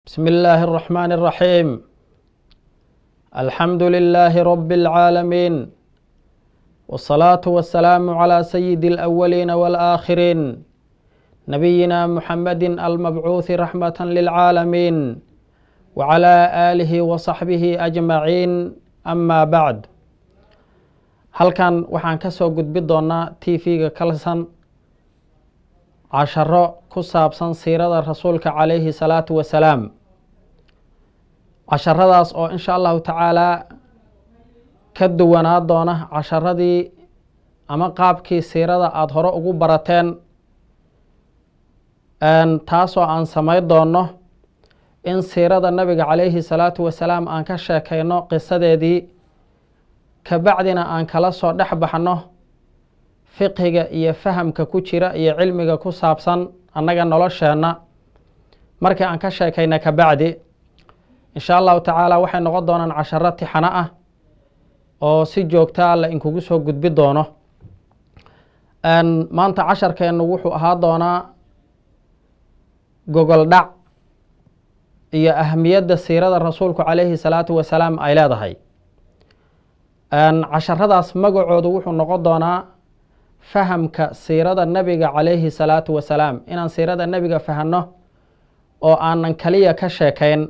بسم الله الرحمن الرحيم الحمد لله رب العالمين والصلاة والسلام على سيد الأولين والآخرين نبينا محمد المبعوث رحمة للعالمين وعلى آله وصحبه أجمعين أما بعد halkan waxaan ka soo gudbi doonaa t v-ga kalsan casharo ku saabsan siirada rasuulka calayhi salaatu wasalaam casharadaas oo insha allahu tacaalaa ka duwanaa doona casharadii ama qaabkii siirada aada hore ugu barateen taasoo aan samayn doono in siirada nabiga calayhi salaatu wasalaam aan ka sheekayno qisadeedii kabacdina aan kala soo dhex baxno fiqhiga iyo fahamka ku jira iyo cilmiga ku saabsan annaga nolosheenna markii aan ka sheekayna kabacdi insha allahu tacaala waxay noqon doonaan casharo tixano ah oo si joogtaa la inkugu soo gudbi doono maanta casharkeennu wuxuu ahaa doonaa gogol dhac iyo ahamiyadda siirada rasuulku calayhi salaatu wasalaam ay leedahay casharadaas magacoodu wuxuu noqon doonaa fahamka siirada nebiga calayhi salaatu wasalaam inaan siirada nebiga fahanno oo aanan kaliya ka sheekayn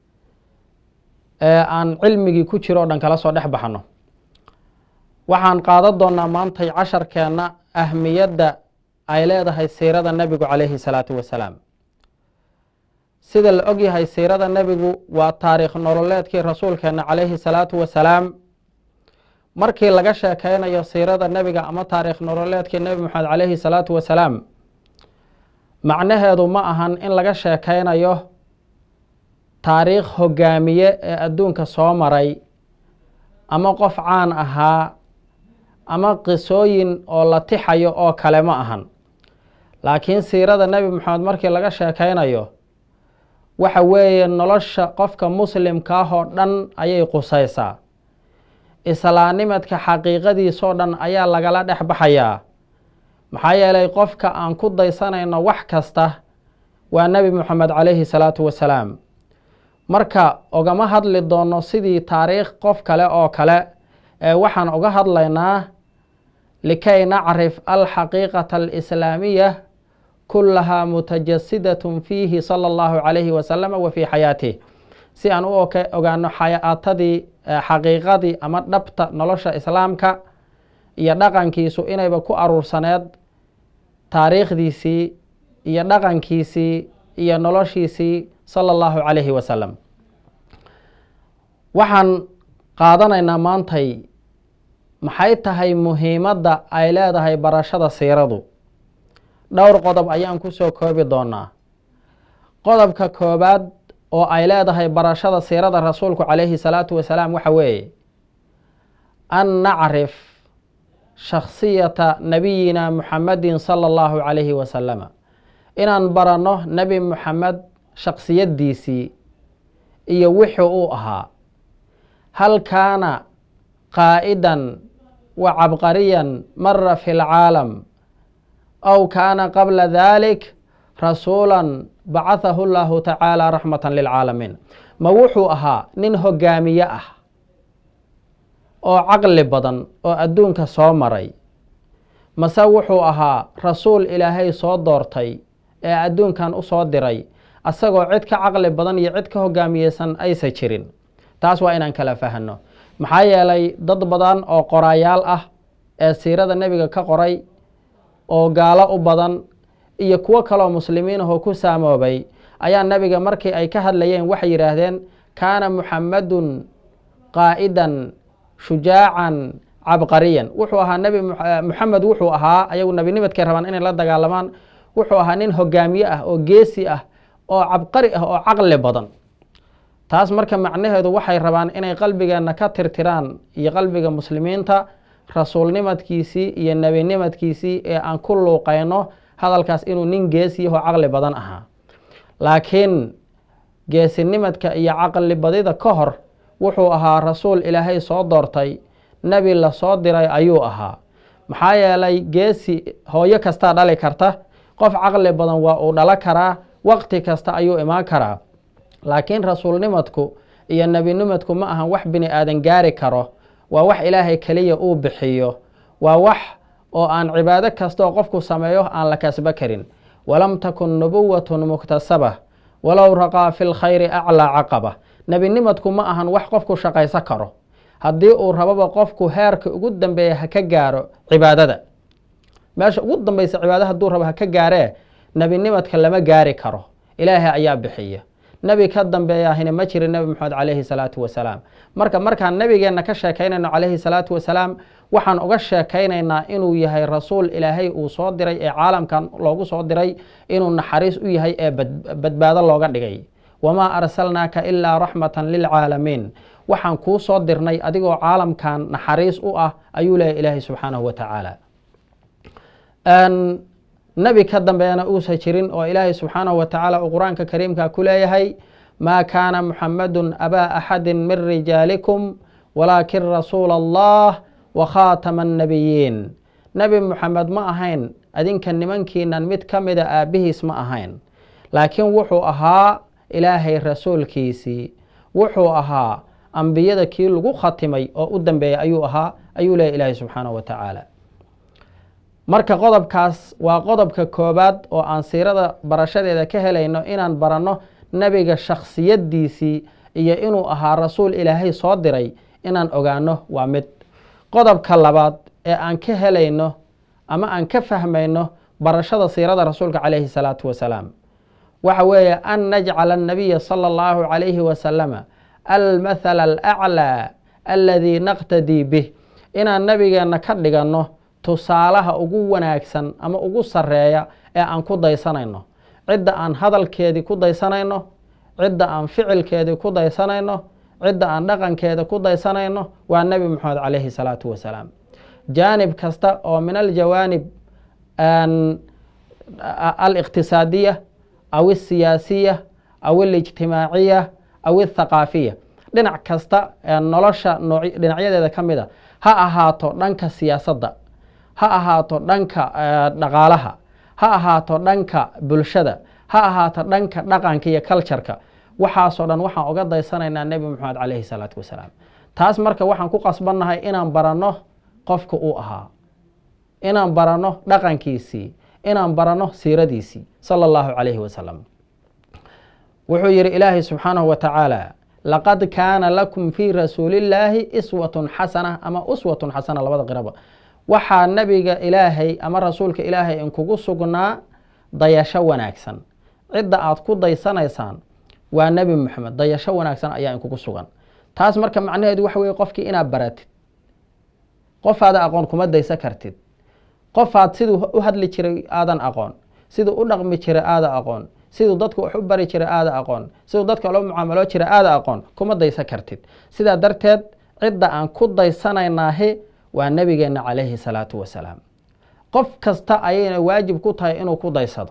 ee aan cilmigii ku jiro o dhan kala soo dhex baxno waxaan qaadan doonaa maantay casharkeenna ahmiyadda ay leedahay siirada nebigu calayhi salaatu wasalaam sida la ogyahay siirada nebigu waa taariikh nololeedkii rasuulkeena calayhi salaatu wasalaam markii laga sheekeynayo siirada nebiga ama taariikh nololeedkii nebi moxamed calayhi salaatu wasalaam macnaheedu ma ahan in laga sheekeynayo taariikh hogaamiye ee adduunka soo maray ama qof caan ahaa ama qisooyin oo la tixayo oo kale ma ahan laakiin siirada nebi moxamed markii laga sheekeynayo waxa weeye nolosha qofka muslimka ah oo dhan ayay qusaysaa islaanimadka xaqiiqadiisoo dhan ayaa lagala dhex baxayaa maxaa yeelay qofka aan ku daysanayno wax kasta waa nebi moxamed calayhi salaatu wasalaam marka ogama hadli doono sidii taariikh qof kale oo kale ee waxaan uga hadlaynaa likay nacrif alxaqiiqata alislaamiya kullahaa mutajasidatun fiihi sala allahu calayhi wasalama wa fii xayaatih si aan u ogaano xayaatadii xaqiiqadii ama dhabta nolosha islaamka iyo dhaqankiisu inayba ku aruursaneed taariikhdiisii iyo dhaqankiisii iyo noloshiisii sala allahu calayhi wasalam waxaan qaadanaynaa maantay maxay tahay muhiimadda ay leedahay barashada siiradu dhowr qodob ayaan ku soo koobi doonaa qodobka koobaad oo ay leedahay barashada siirada rasuulku calayhi salaatu wasalaam waxa weeye an nacrif shakhsiyata nabiyina muxamedin sala allahu calayhi wasalama inaan baranno nebi muxamed shaksiyaddiisii iyo wixii uu ahaa hal kaana qaa'idan wa cabqariyan mara fi lcaalam aw kaana qabla dalik rasuulan bacathahu llahu tacaala raxmatan lilcaalamiin ma wuxuu ahaa nin hogaamiye ah oo caqli badan oo adduunka soo maray mase wuxuu ahaa rasuul ilaahay soo doortay ee adduunkan u soo diray asagoo cid ka caqli badan iyo cid ka hogaamiyeysan aysa jirin taas waa inaan kala fahanno maxaa yeelay dad badan oo qoraayaal ah ee siirada nebiga ka qoray oo gaalo u badan iyo kuwo kaloo muslimiin ahoo ku saamoobay ayaa nebiga markii ay ka hadlayeen waxay yidhaahdeen kaana muxamadun qaa'idan shujaacan cabqariyan wuxuu ahaa nebi muxamed wuxuu ahaa ayagu nebinimadkay rabaan inay la dagaalamaan wuxuu ahaa nin hogaamiye ah oo geesi ah oo cabqari ah oo caqli badan taas marka macnaheedu waxay rabaan inay qalbigeenna ka tirtiraan iyo qalbiga muslimiinta rasuulnimadkiisii iyo nebinimadkiisii ee aan ku luuqayno hadalkaas inuu nin geesiyahoo caqli badan ahaa laakiin geesinimadka iyo caqli badida ka hor wuxuu ahaa rasuul ilaahay soo doortay nebi la soo diray ayuu ahaa maxaa yeelay geesi hooyo kastaa dhali karta qof caqli badan waa uu dhalo karaa waqti kasta ayuu imaan karaa laakiin rasuulnimadku iyo nebinimadku ma ahan wax bini aadan gaari karo waa wax ilaahay keliya uu bixiyo waa wax oo aan cibaado kastaoo qofku sameeyo aan la kasbo karin walam takun nubuwatun muktasaba walow raqaa fi lkhayri aclaa caqaba nebinimadku ma ahan wax qofku shaqayso karo haddii uu rababa qofku heerka ugu dambeeya ha ka gaaro cibaadada meesha ugu dambaysa cibaado hadduu rabo ha ka gaaree nebinimadka lama gaari karo ilaahay ayaa bixiya nebi ka dambeeyaahina ma jirin nebi moxamed calayhi salaatu wasalaam marka markaan nebigeenna ka sheekaynayno calayhi salaatu wasalaam waxaan uga sheekaynaynaa inuu yahay rasuul ilaahay uu soo diray ee caalamkan loogu soo diray inuu naxariis u yahay ee badbaado looga dhigay wamaa arsalnaaka ilaa raxmatan lilcaalamiin waxaan kuu soo dirnay adigoo caalamkan naxariis u ah ayuu leeyahy ilaahay subxaanahu wa tacaala nebi ka dambeeyana uusa jirin oo ilaahay subxaanahu wa tacaala uu qur-aanka kariimka ku leeyahay maa kaana muxamadun abaa axadin min rijaalikum walaakin rasuula allah wa khaatama annabiyiin nebi muxamed ma ahayn adinka nimankiinan mid ka mida aabbihiis ma ahayn laakiin wuxuu ahaa ilaahay rasuulkiisii wuxuu ahaa ambiyada kii lagu khatimay oo u dambeeyay ayuu ahaa ayuu leeyahy ilaahay subxaanahu wa tacaala marka qodobkaas waa qodobka koobaad oo aan siirada barashadeeda ka helayno inaan baranno nebiga shakhsiyaddiisii iyo inuu ahaa rasuul ilaahay soo diray inaan ogaano waa mid qodobka labaad ee aan ka helayno ama aan ka fahmayno barashada siirada rasuulka calayhi salaatu wasalaam waxa weeye an najcala annabiya sala allahu calayhi wasalama almathala alaclaa aladii naqtadii bih inaan nabigeenna ka dhiganno tusaalaha ugu wanaagsan ama ugu sarreeya ee aan ku daysanayno cidda aan hadalkeedii ku daysanayno cidda aan ficilkeedii ku daysanayno cidda aan dhaqankeeda ku daysanayno waa nebi moxamed calayhi salaatu wasalaam jaanib kasta oo min aljawaanib aliqtisaadiya aw alsiyaasiya aw alijtimaaciya aw althaqaafiya dhinac kasta ee nolosha dhinacyadeeda ka mid a ha ahaato dhanka siyaasadda ha ahaato dhanka dhaqaalaha ha ahaato dhanka bulshada ha ahaato dhanka dhaqanka iyo cultureka waxaasoo dhan waxaan uga daysanaynaa nebi moxamed calayhi salaatu wasalaam taas marka waxaan ku qasbannahay inaan baranno qofka uu ahaa inaan baranno dhaqankiisii inaan baranno siiradiisii sala allahu calayhi wasalam wuxuu yidhi ilaahay subxaanahu wa tacaala laqad kaana lakum fii rasuulillaahi iswatun xasana ama uswatun xasana labada qiraba waxaa nebiga ilaahay ama rasuulka ilaahay inkugu sugnaa dayasho wanaagsan cidda aad ku daysanaysaan waa nebi moxamed dayasho wanaagsan ayaa inkugu sugan taas marka macnaheedu waxa weye qofkii inaad baratid qofaada aqoon kuma daysan kartid qofaad siduu u hadli jiray aadan aqoon siduu u dhaqmi jiray aada aqoon siduu dadka wax u bari jiray aada aqoon siduu dadka loo mucaamalo jiray aada aqoon kuma daysan kartid sidaa darteed cidda aan ku daysanaynaahi waa nebigeenna calayhi salaatu wasalaam qof kasta ayayna waajib ku tahay inuu ku daysado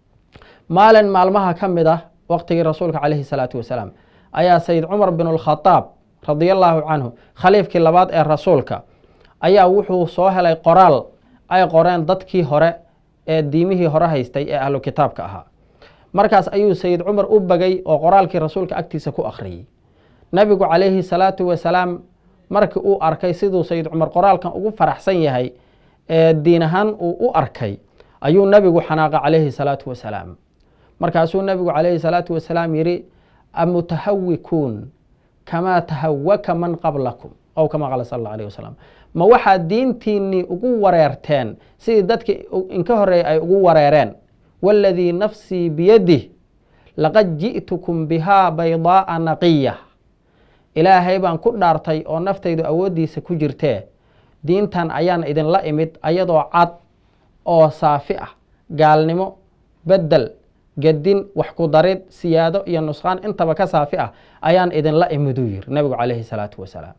maalin maalmaha ka mid ah waqtigii rasuulka calayhi salaatu wasalaam ayaa sayid cumar bin alkhadaab radiallaahu canhu khaliifkii labaad ee rasuulka ayaa wuxuu soo helay qoraal ay qoreen dadkii hore ee diimihii hore haystay ee ahlu kitaabka ahaa markaas ayuu sayid cumar u bagay oo qoraalkii rasuulka agtiisa ku akhriyey nebigu calayhi salaatu wasalaam markii uu arkay siduu sayid cumar qoraalkan ugu faraxsan yahay ee diin ahaan uu u arkay ayuu nebigu xanaaqay calayhi salaatu wasalaam markaasuu nebigu calayhi salaatu wasalaam yidhi amutahawikuun kamaa tahawaka man qablakum ow kama qaala sal alla alayh wasalam ma waxaad diintiinnii ugu wareerteen sidii dadkii inka horreeyay ay ugu wareereen waaladii nafsii biyadih laqad ji'tukum bihaa baydaa'a naqiya ilaahay baan ku dhaartay oo naftaydu awooddiisa ku jirtee diintan ayaan idinla imid ayadoo cad oo saafi ah gaalnimo beddel gedin wax ku darid siyaado iyo nusqaan intaba ka saafi ah ayaan idinla imiduu yiri nebigu calayhi salaatu wasalaam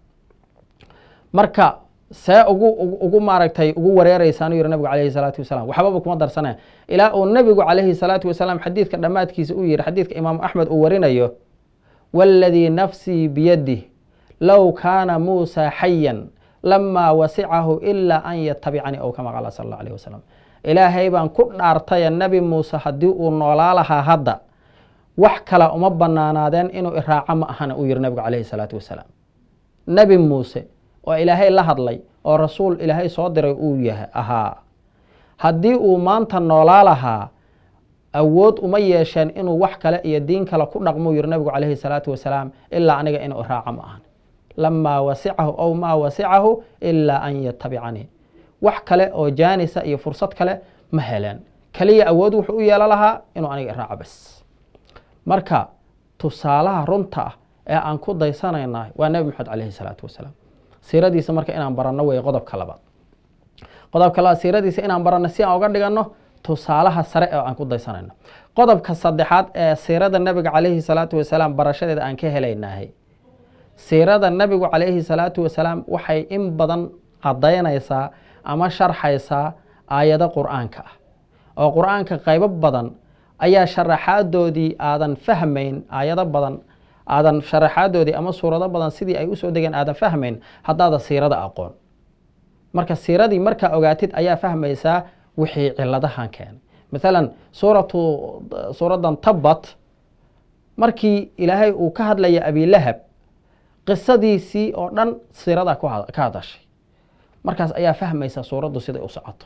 marka see ugu ugu maaragtay ugu wareeraysaanu yiri nabigu calayhi salaatu wasalaam waxbaba kuma darsanaya ilaa uu nebigu calayhi salaatu wasalaam xadiidka dhammaadkiisa uu yihi xadiidka imaamu axmed uu warinayo waaladii nafsii biyadih low kaana muusa xayan lamaa wasicahu ilaa an yatabicanii ow kama qaala sal alla alayh wasalam ilaahay baan ku dhaartaya nebi muuse haddii uu noolaa lahaa hadda wax kale uma banaanaadeen inuu iraaco ma ahana uu yihi nabigu calayhi salaatu wasalaam nebi muuse oo ilaahay la hadlay oo rasuul ilaahay soo diray uu yahay ahaa haddii uu maanta noolaa lahaa awood uma yeesheen inuu wax kale iyo diin kale ku dhaqmou yihi nabigu calayhi salaatu wasalaam ilaa aniga inuu iraaco ma ahan lamaa wasicahu ow maa wasicahu ilaa an yatabicanii wax kale oo jaanisa iyo fursad kale ma heleen keliya awood wuxuu u yeelo lahaa inuu aniga iraaco bas marka tusaalaha runta ah ee aan ku daysanayna waa nebi maxamed calayhi salaatu wasalaam siiradiisa marka inaan baranno wey qodobka labaad qodobka labaad siiradiisa inaan baranno si aan uga dhiganno tusaalaha sare ee aan ku daysanayno qodobka saddexaad ee siirada nebiga calayhi salaatu wasalaam barashadeeda aan ka helaynahay siirada nebigu calayhi salaatu wasalaam waxay in badan cadaynaysaa ama sharxaysaa aayado qur-aanka ah oo qur-aanka qaybo badan ayaa sharaxaadoodii aadan fahmayn aayado badan aadan sharaxaadoodii ama suurado badan sidii ay usoo degeen aadan fahmayn haddaada siirada aqoon marka siiradii markaa ogaatid ayaa fahmaysaa wixii ciladahan keenay maalan suuratu suuraddan tabbat markii ilaahay uu ka hadlaya abilahab qisadiisii oo dhan siirada ka hadashay markaas ayaa fahmaysa suuraddu siday u socoto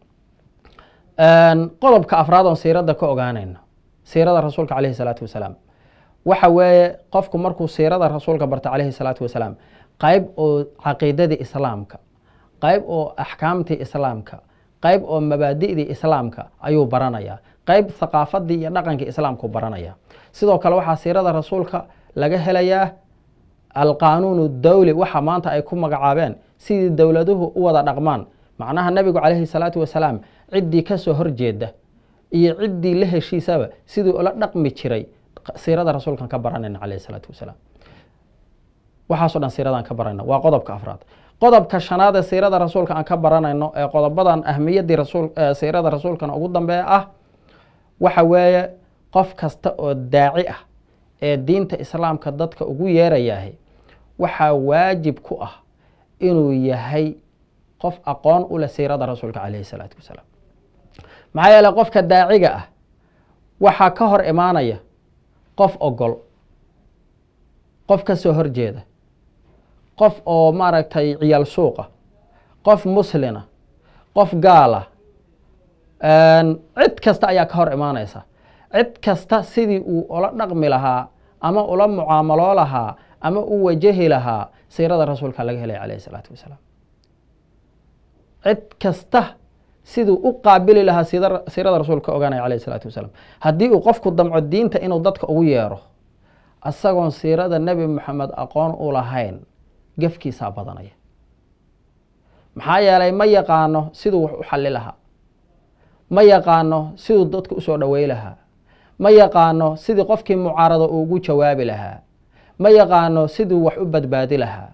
qodobka afraad oon siirada ka ogaanayno siirada rasuulka calayhi salaatu wasalaam waxa weeye qofku markuu siirada rasuulka barta calayhi salaatu wasalaam qayb oo caqiidadii islaamka qayb oo axkaamtii islaamka qayb oo mabaadi'dii islaamka ayuu baranayaa qayb thaqaafadii iyo dhaqankii islaamku baranaya sidoo kale waxaa siirada rasuulka laga helayaa alqaanuun dawli waxa maanta ay ku magacaabeen sidii dowladuhu u wada dhaqmaan macnaha nebigu calayhi salaatu wasalaam ciddii kasoo horjeeda iyo ciddii la heshiisaba siduu ula dhaqmi jiray siirada rasuulkan ka baranayna calayhi salaatu wasalaam waxaaso dhan siiradan ka baranayna waa qodobka afraad qodobka shanaad ee siirada rasuulka aan ka baranayno ee qodobadan ahmiyaddii rasul siirada rasuulkan ugu dambeeya ah waxa weeye qof kasta oo daaci ah ee diinta islaamka dadka ugu yeerayahay waxaa waajib ku ah inuu yahay qof aqoon u leh siirada rasuulka calayhi salaatu wasalaam maxaa yeele qofka daaciga ah waxaa ka hor imaanaya qof ogol qof ka soo horjeeda qof oo maaragtay ciyaal suuqa qof muslina qof gaala cid kasta ayaa ka hor imaanaysa cid kasta sidii uu ula dhaqmi lahaa ama ula mucaamaloo lahaa ama u wajahi lahaa siirada rasuulka laga helaya calayhi salaatu wasalaam cid kasta siduu u qaabili lahaa siirada rasuulka ka ogaanaya calayhi salaatu wasalaam haddii uu qofku damco diinta inuu dadka ugu yeero isagoon siirada nebi moxamed aqoon u lahayn gefkiisaa badanaya maxaa yeelay ma yaqaano siduu wax u xalli lahaa ma yaqaano siduu dadka usoo dhowey lahaa ma yaqaano sidii qofkii mucaarado uu ugu jawaabi lahaa ma yaqaano siduu wax u badbaadi lahaa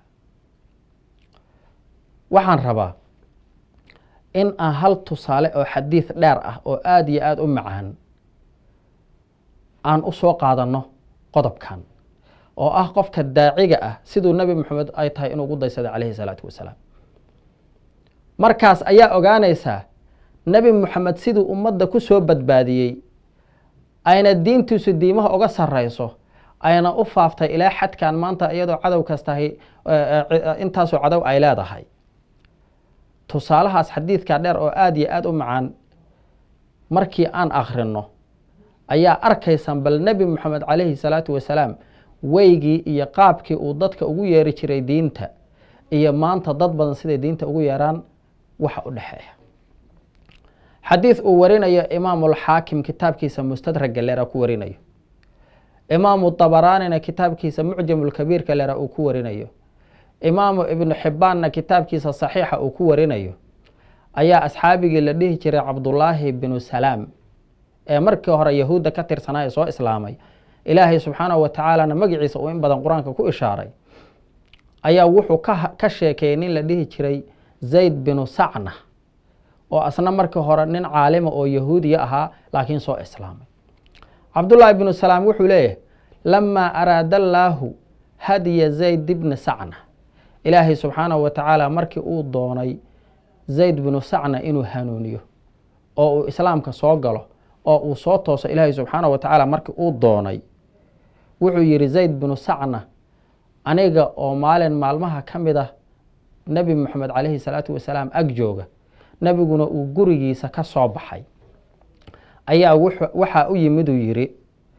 waxaan rabaa in aan hal tusaale oo xadiid dheer ah oo aada iyo aada u macaan aan u soo qaadanno qodobkan oo ah qofka daaciga ah siduu nebi moxamed ay tahay inuu ugu daysada calayhi salaatu wasalaam markaas ayaa ogaanaysaa nebi moxamed siduu ummadda ku soo badbaadiyey ayna diintiisu diimaha uga sarrayso ayna u faaftay ilaa xadkan maanta iyadoo cadow kastahay intaasoo cadow ay leedahay tusaalahaas xadiidka dheer oo aada iyo aada u macaan markii aan akhrino ayaa arkaysaan bal nebi moxamed calayhi salaatu wasalaam weygii iyo qaabkii uu dadka ugu yeeri jiray diinta iyo maanta dad badan siday diinta ugu yeeraan waxa u dhexeeya xadiid uu warinayo imaamulxaakim kitaabkiisa mustadraga leera ku warinayo imaamu dabaraanina kitaabkiisa mucjamulkabiirka leera uu ku warinayo imaamu ibnu xibbaanna kitaabkiisa saxiixa uu ku warinayo ayaa asxaabigii la dhihi jiray cabdullaahi binu salaam ee markii hore yahuudda ka tirsanaa ee soo islaamay ilaahay subxaanahu wa tacaalana magaciisa uu in badan qur-aanka ku ishaaray ayaa wuxuu ka sheekeeyey nin la dhihi jiray zayd binu sacna oo asna markii hore nin caalima oo yahuudiya ahaa laakiin soo islaamay cabdullaahi binu salaam wuxuu leeyahay lamaa araada allaahu hadiya zayd bni sacna ilaahay subxaanahu wa tacaala markii uu doonay zayd binu sacna inuu hanuuniyo oo uu islaamka soo galo oo uu soo tooso ilaahay subxaana wa tacaala markii uu doonay wuxuu yidhi zayd binu sacna aniga oo maalin maalmaha ka mid ah nebi moxamed calayhi salaatu wasalaam ag jooga nebiguna uu gurigiisa ka soo baxay ayaa waxaa u yimid uu yidhi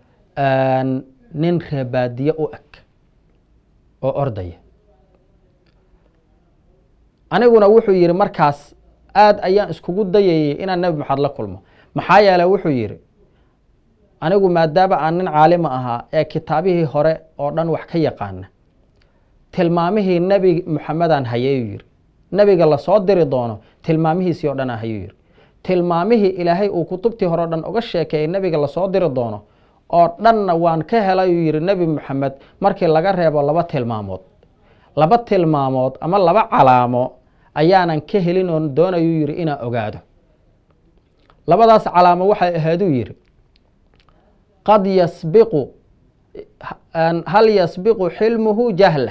nin reebaadiye u eg oo ordaya aniguna wuxuu yidhi markaas aad ayaan iskugu dayayay inaan nebi maxamed la kulmo maxaa yeele wuxuu yidhi anigu maadaama aan nin caalima ahaa ee kitaabihii hore oo dhan wax ka yaqaana tilmaamihii nebi moxamedaan hayayuu yidhi nebiga lasoo diri doono tilmaamihiisii oo dhan aan hayuu yidhi tilmaamihii ilaahay uu kutubtii hore o dhan uga sheekeeyey nebiga lasoo diri doono oo dhanna waan ka helayuu yidhi nebi moxamed markii laga reebo laba tilmaamood laba tilmaamood ama laba calaamo ayaanan ka helin oon doonayuu yidhi inaan ogaado labadaas calaamo waxay ahaaduu yidhi qad yasbiqu hal yasbiqu xilmuhu jahlah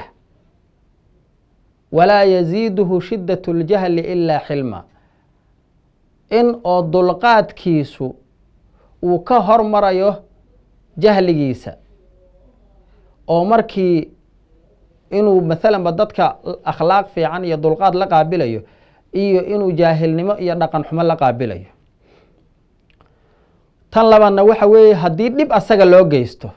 walaa yaziiduhu shidat اljahli ilaa xilma in oo dulqaadkiisu uu ka hormarayo jahligiisa oo markii inuu maalanba dadka akhlaaq fiican iyo dulqaad la qaabilayo iyo inuu jaahilnimo iyo dhaqan xumo la qaabilayo tan labaadna waxa weeye haddii dhib asaga loo geysto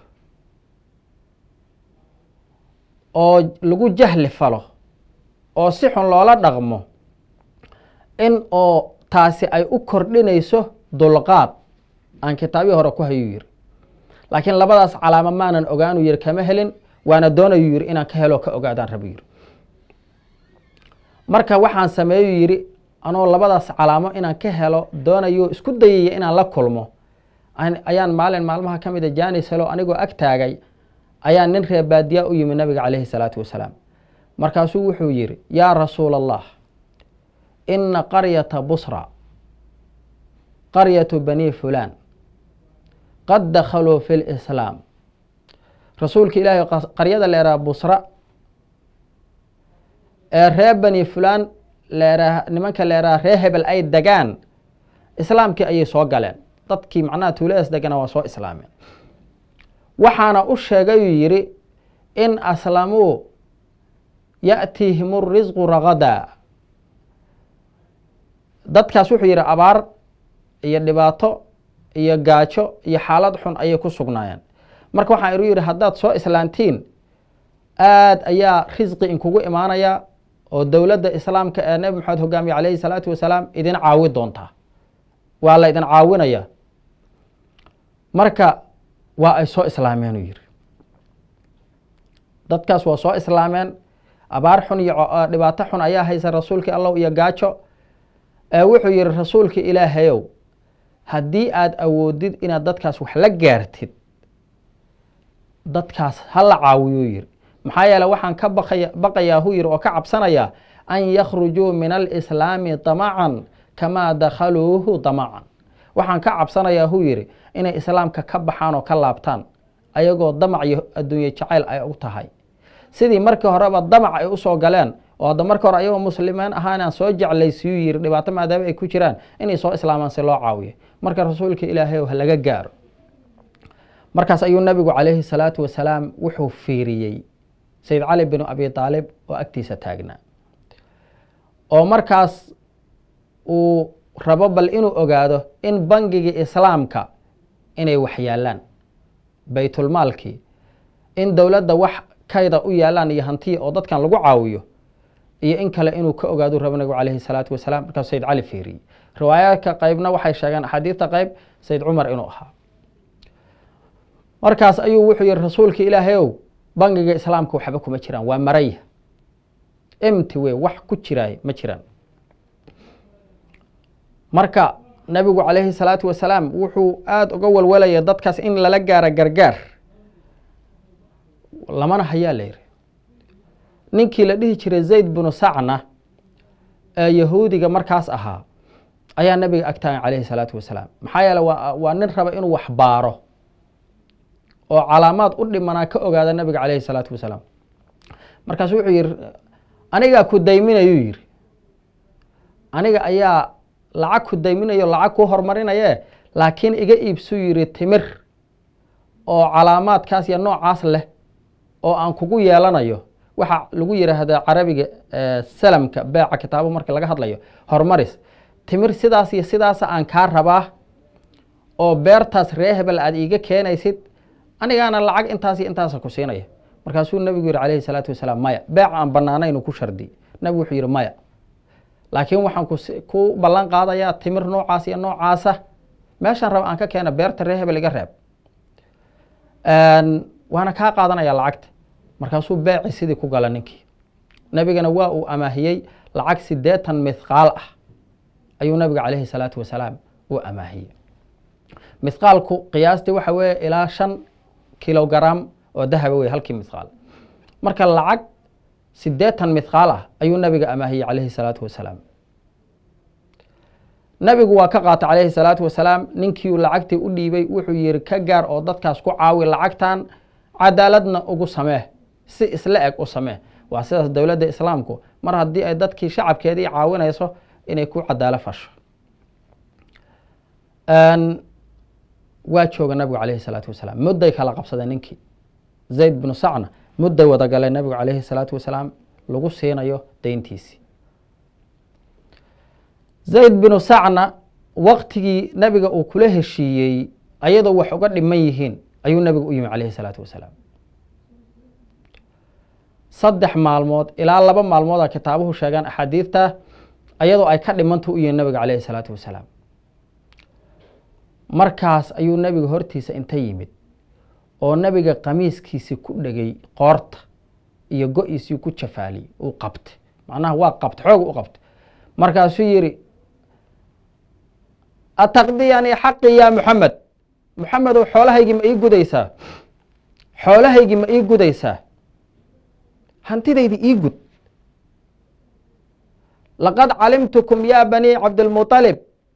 oo lagu jahli falo oo si xun loola dhaqmo in oo taasi ay u kordhinayso dulqaad aan kitaabii hore ku hayuu yiri laakiin labadaas calaamo maanan ogaanuu yiri kama helin waana doonayuu yiri inaan ka helo ka ogaadaan rabu yiri marka waxaan sameeyuu yidhi anoo labadaas calaamo inaan ka helo doonayo isku dayaya inaan la kulmo ayaan maalin maalmaha ka mida janis helo anigoo ag taagay ayaa nin reer baadiya u yimi nabiga calayhi salaatu wasalaam markaasuu wuxuu yidhi yaa rasuula allah ina qaryata busra qaryatu bani fulaan qad dakhaluu fi lislaam rasuulka ilaahay qaryada leeraa busra ee reer bani fulaan leeraa nimanka leeraa ree hebel ay degaan islaamkii ayay soo galeen dadkii macnaha tuuladaas degana waa soo islaameen waxaana u sheegayuu yidhi in aslamuu ya'tiihim risqu ragadaa dadkaas wuxuu yidhi abaar iyo dhibaato iyo gaajo iyo xaalad xun ayay ku sugnaayeen marka waxaan iru yidhi haddaad soo islaantiin aad ayaa risqi inkugu imaanaya oo dowladda islaamka ee nebi maxamed hogaamiye calayhi salaatu wasalaam idin caawi doontaa waa la idin caawinaya marka waa ay soo islaameen uu yidhi dadkaas waa soo islaameen abaar xun iyo dhibaato xun ayaa haysa rasuulkii allow iyo gaajo ee wuxuu yidhi rasuulkii ilaahayow haddii aad awoodid inaad dadkaas wax la gaartid dadkaas ha la caawiyuu yidhi maxaa yeele waxaan ka baqaya baqayaa hu yidhi oo ka cabsanayaa an yakhrujuu min alislaami damacan kamaa dakhaluuhu damacan waxaan ka cabsanayaa hu yidhi inay islaamka ka baxaan oo ka laabtaan ayagoo damac iyo adduunye jacayl ay u tahay sidii markii horeba damac ay usoo galeen oo hadda marka hore ayagoo muslimiin ahaanaan soo jeclaysiyuu yidhi dhibaato maadaama ay ku jiraan inay soo islaamaan si loo caawiyo marka rasuulka ilaahay ha laga gaaro markaas ayuu nabigu calayhi salaatu wasalaam wuxuu fiiriyey sayid cali binu abi aalib oo agtiisa taagnaa oo markaas uu rabo bal inuu ogaado in bangigii islaamka inay wax yaalaan baytulmaalkii in dowladda wax kayda u yaalaan iyo hantiya oo dadkan lagu caawiyo iyo in kale inuu ka ogaadu rabo nabigu calayhi salaatu wasalaam markaas sayid cali fiiriyey riwaayaadka qeybna waxay sheegeen axaadiidta qeyb sayid cumar inuu ahaa markaas ayuu wuxuu yihi rasuulka ilaahay ow bangiga islaamka waxba kuma jiraan waa maraya emti wey wax ku jiraay ma jiraan marka nabigu calayhi salaatu wasalaam wuxuu aada uga walwalaya dadkaas in lala gaaro gargaar lamana hayaa la yidhi ninkii la dhihi jiray zayd binu sacna ee yahuudiga markaas ahaa ayaa nabiga agtaagan calayhi salaatu wasalaam maxaa yeele waa waa nin raba inuu wax baaro oo calaamaad u dhimanaa ka ogaada nabiga calayhi salaatu wasalaam markaasu wuxuu yihi anigaa ku dayminayuu yidhi aniga ayaa lacag ku dayminayo lacag kuu hormarinaye laakiin iga iibsuu yidhi timir oo calaamaadkaas iyo noocaas leh oo aan kugu yeelanayo waxaa lagu yidhaahdaa carabiga salamka beeca kitaabo marka laga hadlayo horumaris timir sidaas iyo sidaasa aan kaa rabaa oo beertaas ree hebel aad iiga keenaysid anigaana lacag intaas iyo intaasa ku siinaya markaasuu nebigu yihi calayhi salaatu wasalaam maya beec aan banaanaynu ku shardi nebigu wuxuu yihi maya laakiin waxaan ku ballan qaadayaa timir noocaas iyo noocaasa meeshaan raba aan ka keena beerta ree hebel iga reeb waana kaa qaadanaya lacagta markaasuu beeci sidii ku gala ninkii nebigana waa uu amaahiyey lacag sideetan mithqaal ah ayuu nabiga calayhi salaatu wasalaam u amaahiyey mithqaalku qiyaastii waxa weeye ilaa shan kilogram oo dahaba wey halkii mithqaal marka lacag sideetan mithqaal ah ayuu nabiga amaahiyey calayhi salaatu wasalaam nabigu waa ka qaatay calayhi salaatu wasalaam ninkiiu lacagtii u dhiibay wuxuu yihi ka gaar oo dadkaas ku caawi lacagtan cadaaladna ugu samee si isla eg u samee waa sidaas dowladda islaamku mar haddii ay dadkii shacabkeedii caawinayso inay ku cadaalo fasho waa jooga nabigu calayhi salaatu wasalaam mudday kala qabsadeen ninkii zayd binu sacna mudday wada galeen nabigu calayhi salaatu wasalaam lagu siinayo deyntiisii zayd binu sacna waktigii nabiga uu kula heshiiyey ayadoo wax uga dhiman yihiin ayuu nabigu u yimi calayhi salaatu wasalaam saddex maalmood ilaa laba maalmood a kitaabuhu sheegaan axaadiidta ayadoo ay ka dhimanta u yihiin nabiga calayhi salaatu wasalaam markaas ayuu nabiga hortiisa inta yimid oo nabiga qamiiskiisii ku dhegay qoorta iyo go-iisii ku jafaaliyey uu qabtay macnaha waa qabtay xoog u qabtay markaasuu yihi ataqdiyanii xaqii yaa muxamed muxamedow xoolahaygii ma ii gudaysaa xoolahaygii ma ii gudaysaa hantidaydi ii gud laqad calimtukum ya bani cabdilmuطalib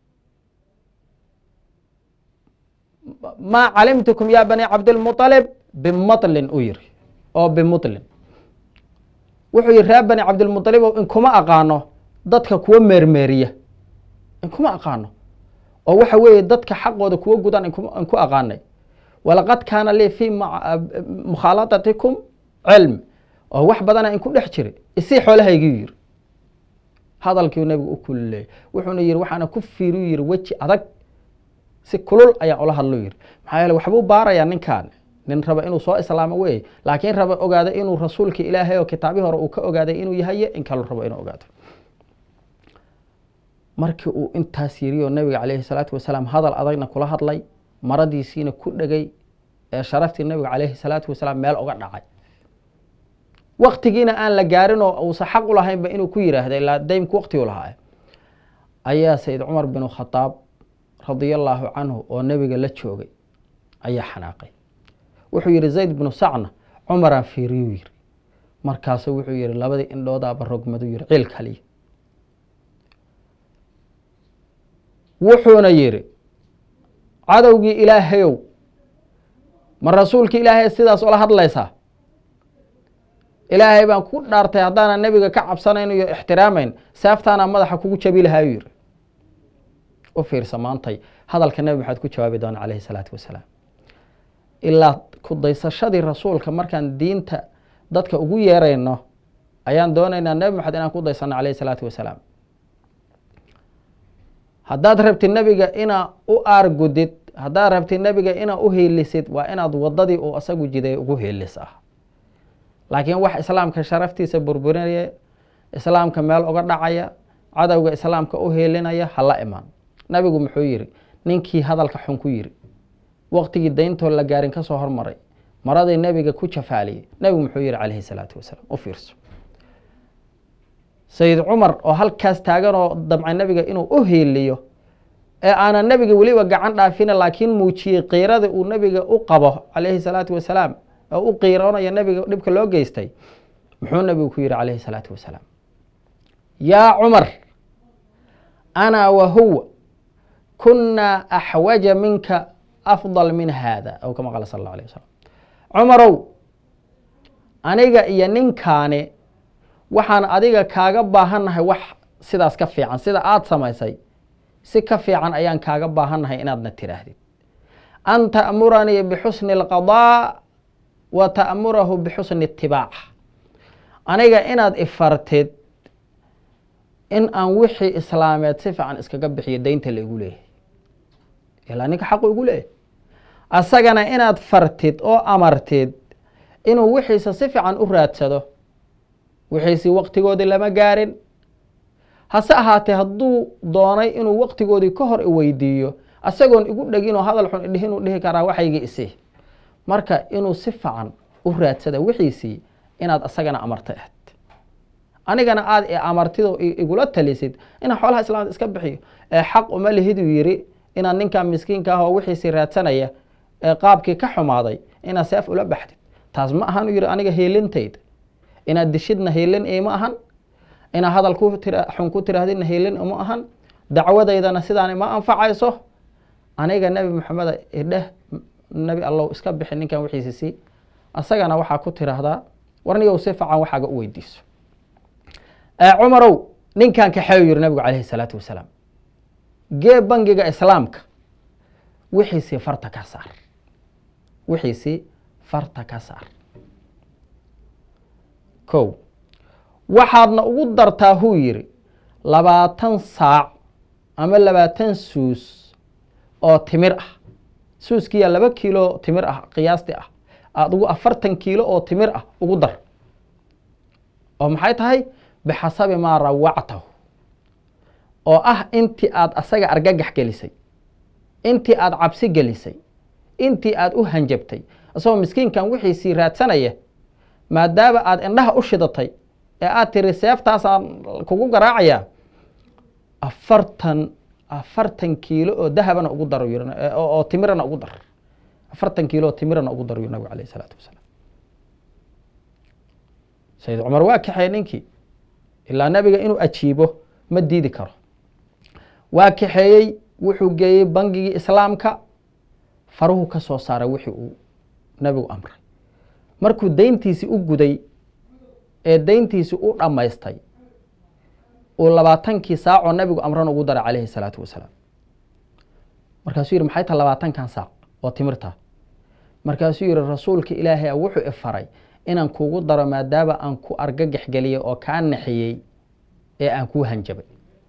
maa calimtukum ya bani cabdilmuطalib bimatlin u yiri oo bimutlin wuxuu yihi reer bani cabdilmuطalib o inkuma aqaano dadka kuwa meermeeriya inkuma aqaano oo waxa weeye dadka xaqooda kuwa gudan inku aqaanay walaqad kaana lii fi mukhaalatatikum cilm oo wax badana inku dhex jiray isii xoolahaygiu yiri hadalkiiu nabigu u kulleeyay wuxuuna yihi waxaana ku fiiriu yihi weji adag si kulul ayaan ula hadlo yiri maxaa yeele waxbuu baarayaa ninkaan nin raba inuu soo islaamo wey laakiin raba ogaada inuu rasuulkii ilaahay oo kitaabii hore uu ka ogaaday inuu yahaye in kaluu rabo inuu ogaado markii uu intaas yiri oo nabiga calayhi salaatu wasalaam hadal adagna kula hadlay maradiisiina ku dhegay ee sharaftii nabiga calayhi salaatu wasalaam meel uga dhacay waktigiina aan la gaarin oo uusa xaq u lahaynba inuu ku yiraahda ilaa daymku waktigu lahaa ayaa sayid cumar binu khadaab radia allaahu canhu oo nebiga la joogay ayaa xanaaqay wuxuu yihi zayd binu sacna cumaraan fiiriyuu yiri markaasu wuxuu yihi labadii indhoodaaba rogmadu yiri ciil kaliya wuxuuna yihi cadowgii ilaahayow ma rasuulkii ilaahay sidaas ula hadlaysaa ilaahay baan ku dhaartay haddaanan nebiga ka cabsanayn iyo ixtiraamayn seeftaana madaxa kugu jabi lahaayuu yihi u fiirsa maantay hadalka nebi maxamed ku jawaabi doona calayhi salaatu wasalaam ilaa ku daysashadii rasuulka markaan diinta dadka ugu yeerayno ayaan doonaynaa nebi maxamed inaan ku daysano calayhi salaatu wasalaam haddaad rabtid nebiga inaa u aargudid haddaad rabtid nebiga inaa u heelisid waa inaad wadadii uu asagu jiday ugu heelis ah laakiin wax islaamka sharaftiisa burburinaya islaamka meel uga dhacaya cadowga islaamka u heelinaya hala imaan nabigu muxuu yihi ninkii hadalka xun ku yiri waqtigii dayntoo la gaarin kasoo hormaray maradii nebiga ku jafaaliyey nebigu muxuu yihi calayhi salaatu wasalaam u fiirso sayid cumar oo halkaas taagan oo damcay nebiga inuu u heeliyo ee aanan nebiga weliba gacan dhaafina laakiin muujiyey qiirada uu nebiga u qabo calayhi salaatu wasalaam oo u qiiroonaya nebiga dhibka loo geystay muxuu nebigu ku yihi calayhi salaatu wasalaam yaa cumar ana wa huwa kunaa axwaja minka afdal min haada aw kama qaala sal alla alay wasalam cumarow aniga iyo ninkaani waxaan adiga kaaga baahannahay wax sidaas ka fiican sida aada samaysay si ka fiican ayaan kaaga baahannahay inaadna tidhaahdid an ta'muranii bixusni alqadaa wa ta'murahu bixusni itibaac aniga inaad ifartid in aan wixii islaameed si fiican iskaga bixiyo daynta la igu leeyahay ilaa ninka xaqu igu leeyahay asagana inaad fartid oo amartid inuu wixiisa si fiican u raadsado wixiisii waqtigoodii lama gaarin hase ahaatee hadduu doonay inuu waqtigoodii ka hor iweydiiyo asagoon igu dhegin oo hadal xun idhihi inuu dhihi karaa waxaygii isi marka inuu si fiican u raadsada wixiisii inaad asagana amarta ahed anigana aada i amartid oo igula talisid inaan xoolaha islaamda iska bixiyo ee xaq uma lihiduu yidhi inaad ninkan miskiinka ah oo wixiisii raadsanaya ee qaabkii ka xumaaday inaad seef ula baxdid taas ma ahan u yidhi aniga hiilintayda inaad dishidna hiilin ima ahan inaad hadal ku tira xun ku tiraahdidna hiilin ima ahan dacwadaydana sidaan ima anfacayso aniga nebi maxameda idheh nebi allow iska bixi ninkan wixiisi sii asagana waxaa ku tiraahdaa warnigow si fican waxaaga u weydiiso cumarow ninkan kaxeeyu yiri nabigu calayhi salaatu wasalaam gee bangiga islaamka wixiisii farta ka saar wixiisii farta ka saar kow waxaadna ugu dartaa huu yidhi labaatan saac ama labaatan suus oo timir ah suuskiyaa laba kiilo timir ah qiyaasti ah aada ugu afartan kiilo oo timir ah ugu dar oo maxay tahay bixasabi maa rawactahu oo ah intii aada asaga argagax gelisay intii aada cabsi gelisay intii aada u hanjabtay isagoo miskiinkan wixiisii raadsanaya maadaama aada indhaha u shidatay ee aada tiri seeftaasaan kugu garaacayaa afartan afartan kiilo oo dahabana ugu dar oo timirana ugu dar afartan kiilo oo timirana ugu dar yuri nabig alayh isalaatu wasalaam sayid cumar waa kaxeey ninkii ilaa nabiga inuu ajiibo ma diidi karo waa kaxeeyey wuxuu geeyey bangigii islaamka faruhu ka soo saaray wixii uu nabigu amray markuu dayntiisii u guday ee dayntiisii u dhammaystay uu labaatankii saacoo nabigu amran ugu daray calayhi salaatu wasalaam markaasuu yihi maxay taha labaatankan saac oo timirta markaasuu yihi rasuulka ilaahay a wuxuu ifaray inaan kuugu daro maadaama aan ku argagax geliyey oo kaa naxiyey ee aan kuu hanjabay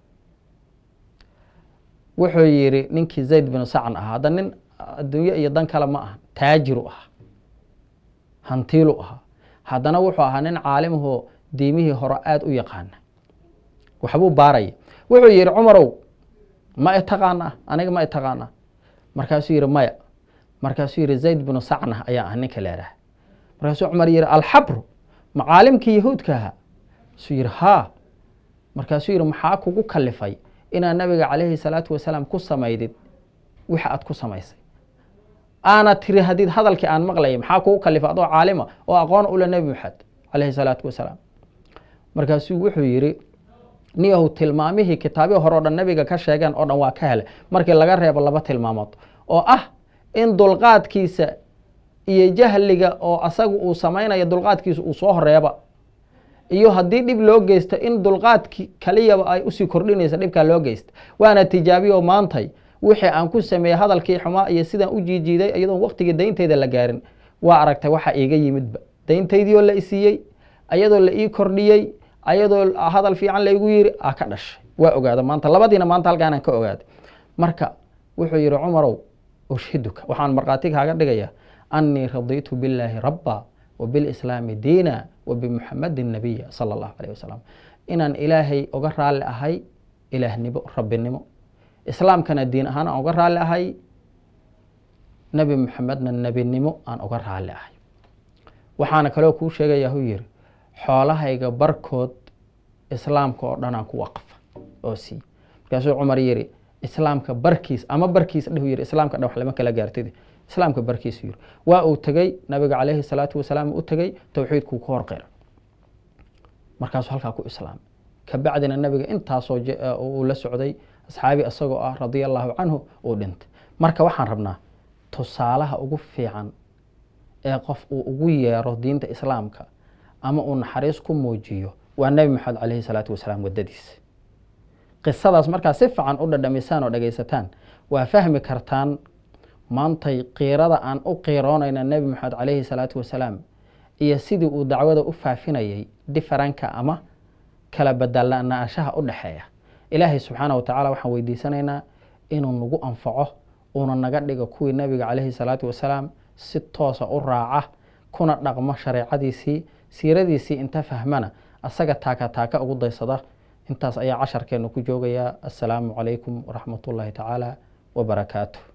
wuxuu yidhi ninkii zayd binu sacn ahaa hadda nin adduunye iyo dan kale ma aha taajiru ahaa hantiilu ahaa haddana wuxuu ahaa nin caalimahoo diimihii hore aada u yaqaana waxbuu baaraya wuxuu yidhi cumarow ma itaqaana aniga ma itaqaana markaasuu yidhi maya markaasuu yidhi zayd binu sacna ayaa ah ninka leeraha markaasuu cumar yidhi alxabru macaalimkii yahuudka ahaa suu yidhi haa markaasuu yidhi maxaa kugu kalifay inaad nabiga calayhi salaatu wasalaam ku samaydid wixi aad ku samaysay aana tiri hadid hadalkii aan maqlayay maxaa kugu kalifay adoo caalima oo aqoon ule nebi maxamed calayhi salaatu wasalaam markaasuu wuxuu yidhi niyahu tilmaamihii kitaabihi hore o dhan nabiga ka sheegeen oo dhan waa ka helay markii laga reebo laba tilmaamood oo ah in dulqaadkiisa iyo jahliga oo asaga uu samaynayo dulqaadkiisa uu soo horeeba iyo haddii dhib loo geysto in dulqaadki kaliyaba ay usii kordhinaysa dhibkaa loo geysta waana tijaabiyo maantay wixii aan ku sameeyey hadalkii xumaa iyo sidaan u jiijiiday iyadoon waqtigii dayntayda la gaarin waa aragtay waxa iiga yimidba dayntaydiioo la isiiyey ayadoo la ii kordhiyey ayadoo hadal fiican laygu yiri a ka dhashay waa ogaada maanta labadiina maanta halkaanaan ka ogaaday marka wuxuu yihi cumarow ushhiduka waxaan markhaati kaaga dhigayaa annii radiitu billaahi rabba wa bilislaami diina wa bimuxamadin nabiya sala allahu alayh wasalam inaan ilaahay oga raalli ahay ilaahnimo rabbinimo islaamkana diin ahaan aan oga raalli ahay nebi muxamedna nebinimo aan oga raalli ahay waxaana kaloo kuu sheegaya hu yiri xoolahayga barkood islaamka oo dhanaan ku waqfa oo sii markaasuu cumar yiri islaamka barkiis ama barkiis dheh yiri islaamka dhan wax lama kala gaartid islaamka barkiisu yiri waa uu tegey nabiga calayhi salaatu wasalaam u tegey towxiidkuu ku horqira markaasuu halkaa ku islaamay kabacdina nabiga intaasoo uu la socday asxaabi isagoo ah radia allahu canhu uu dhintay marka waxaan rabnaa tusaalaha ugu fiican ee qof uu ugu yeero diinta islaamka ama uu naxariis ku muujiyo waa nebi maxamed calayhi salaatu wasalaam waddadiisa qisadaas markaa si fiican u dhadhamisaan oo dhegaysataan waa fahmi kartaan maantay qiirada aan u qiiroonayna nebi moxamed calayhi salaatu wasalaam iyo sidii uu dacwada u faafinayay diferanka ama kala badalanaashaha u dhexeeya ilaahay subxaana wa tacaala waxaan weydiisanaynaa inuu nagu anfaco uuna naga dhigo kuwii nebiga calayhi salaatu wasalaam si toosa u raaca kuna dhaqmo shareecadiisii siiradiisii inta fahmana asaga taaka taaka ugu daysada intaas ayaa casharkeenu ku joogayaa assalaamu calaykum waraxmat ullaahi tacaala wabarakaatuh